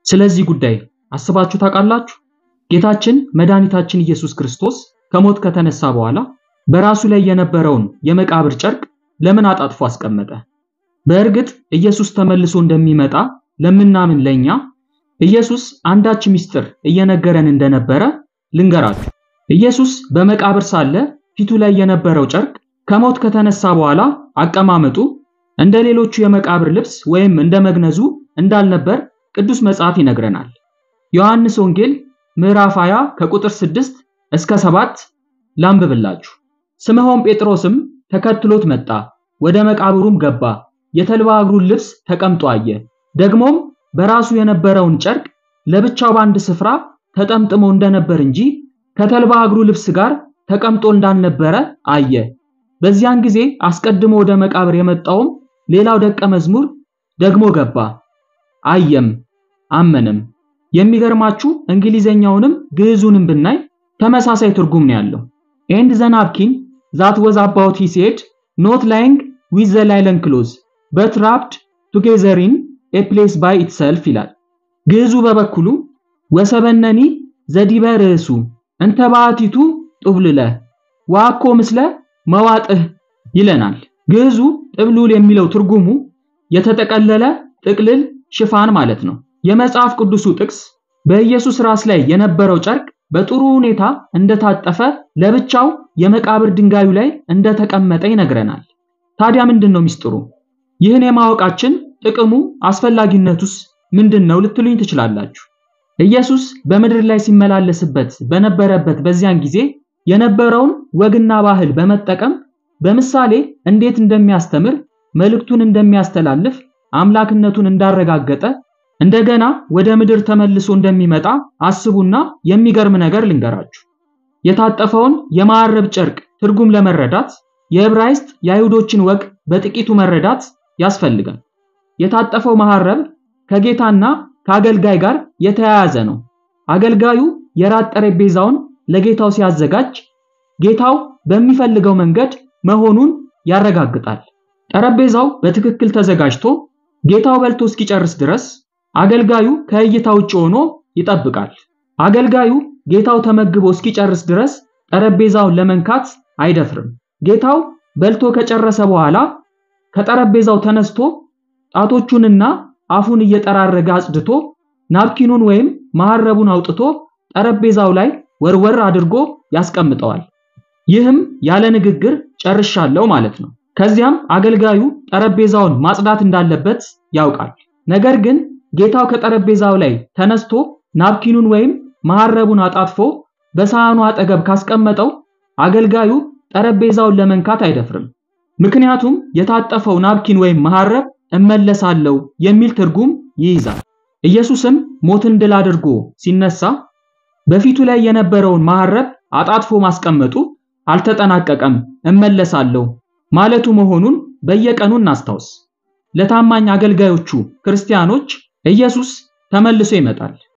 ስለዚህ ጉዳይ አስባችሁ ታውቃላችሁ? ጌታችን መድኃኒታችን ኢየሱስ ክርስቶስ ከሞት ከተነሳ በኋላ በራሱ ላይ የነበረውን የመቃብር ጨርቅ ለምን አጣጥፎ አስቀመጠ? በእርግጥ ኢየሱስ ተመልሶ እንደሚመጣ ለምናምን ለኛ ኢየሱስ አንዳች ምስጢር እየነገረን እንደነበረ ልንገራችሁ። ኢየሱስ በመቃብር ሳለ ፊቱ ላይ የነበረው ጨርቅ ከሞት ከተነሳ በኋላ አቀማመጡ እንደ ሌሎቹ የመቃብር ልብስ ወይም እንደ መግነዙ እንዳልነበር ቅዱስ መጽሐፍ ይነግረናል። ዮሐንስ ወንጌል ምዕራፍ 20 ከቁጥር 6 እስከ 7 ላንብብላችሁ። ስምዖን ጴጥሮስም ተከትሎት መጣ፣ ወደ መቃብሩም ገባ፣ የተልባ እግሩን ልብስ ተቀምጦ አየ። ደግሞም በራሱ የነበረውን ጨርቅ ለብቻው በአንድ ስፍራ ተጠምጥሞ እንደነበር እንጂ ከተልባ እግሩ ልብስ ጋር ተቀምጦ እንዳልነበረ አየ። በዚያን ጊዜ አስቀድሞ ወደ መቃብር የመጣውም ሌላው ደቀ መዝሙር ደግሞ ገባ፣ አየም፣ አመነም። የሚገርማችሁ እንግሊዘኛውንም ግዕዙንም ብናይ ተመሳሳይ ትርጉም ነው ያለው። ኤንድ ዘ ናፕኪን ዛት ወዝ አባውት ሂዝ ሄድ ኖት ላይንግ ዊዝ ዘ ላይለን ክሎዝ በት ራፕድ ቱጌዘር ኢን ኤ ፕሌስ ባይ ኢትሰልፍ ይላል። ግዕዙ በበኩሉ ወሰበነኒ ዘዲበ ርእሱ እንተ ባሕቲቱ ጡብልለ ዋኮ ምስለ መዋጥህ ይለናል። ግዕዙ ጥብሉል የሚለው ትርጉሙ የተጠቀለለ ጥቅልል ሽፋን ማለት ነው። የመጽሐፍ ቅዱሱ ጥቅስ በኢየሱስ ራስ ላይ የነበረው ጨርቅ በጥሩ ሁኔታ እንደታጠፈ ለብቻው የመቃብር ድንጋዩ ላይ እንደተቀመጠ ይነግረናል። ታዲያ ምንድን ነው ሚስጥሩ? ይህን የማወቃችን ጥቅሙ አስፈላጊነቱስ ምንድን ነው ልትሉኝ ትችላላችሁ። ኢየሱስ በምድር ላይ ሲመላለስበት በነበረበት በዚያን ጊዜ የነበረውን ወግና ባህል በመጠቀም በምሳሌ እንዴት እንደሚያስተምር መልእክቱን እንደሚያስተላልፍ አምላክነቱን እንዳረጋገጠ እንደገና ወደ ምድር ተመልሶ እንደሚመጣ አስቡና የሚገርም ነገር ልንገራችሁ። የታጠፈውን የመሐረብ ጨርቅ ትርጉም ለመረዳት የዕብራይስጥ የአይሁዶችን ወግ በጥቂቱ መረዳት ያስፈልጋል። የታጠፈው መሐረብ ከጌታና ከአገልጋይ ጋር የተያያዘ ነው። አገልጋዩ የራት ጠረጴዛውን ለጌታው ሲያዘጋጅ ጌታው በሚፈልገው መንገድ መሆኑን ያረጋግጣል። ጠረጴዛው በትክክል ተዘጋጅቶ ጌታው በልቶ እስኪጨርስ ድረስ አገልጋዩ ከእይታ ውጭ ሆኖ ይጠብቃል። አገልጋዩ ጌታው ተመግቦ እስኪጨርስ ድረስ ጠረጴዛውን ለመንካት አይደፍርም። ጌታው በልቶ ከጨረሰ በኋላ ከጠረጴዛው ተነስቶ ጣቶቹንና አፉን እየጠራረገ አጽድቶ ናፕኪኑን ወይም መሐረቡን አውጥቶ ጠረጴዛው ላይ ወርወር አድርጎ ያስቀምጠዋል። ይህም ያለ ንግግር ጨርሻለሁ ማለት ነው። ከዚያም አገልጋዩ ጠረጴዛውን ማጽዳት እንዳለበት ያውቃል። ነገር ግን ጌታው ከጠረጴዛው ላይ ተነስቶ ናፕኪኑን ወይም መሐረቡን አጣጥፎ በሳህኑ አጠገብ ካስቀመጠው አገልጋዩ ጠረጴዛውን ለመንካት አይደፍርም። ምክንያቱም የታጠፈው ናፕኪን ወይም መሐረብ እመለሳለሁ የሚል ትርጉም ይይዛል። ኢየሱስም ሞትን ድል አድርጎ ሲነሳ በፊቱ ላይ የነበረውን መሐረብ አጣጥፎ ማስቀመጡ አልተጠናቀቀም፣ እመለሳለሁ ማለቱ መሆኑን በየቀኑ እናስታውስ። ለታማኝ አገልጋዮቹ ክርስቲያኖች ኢየሱስ ተመልሶ ይመጣል።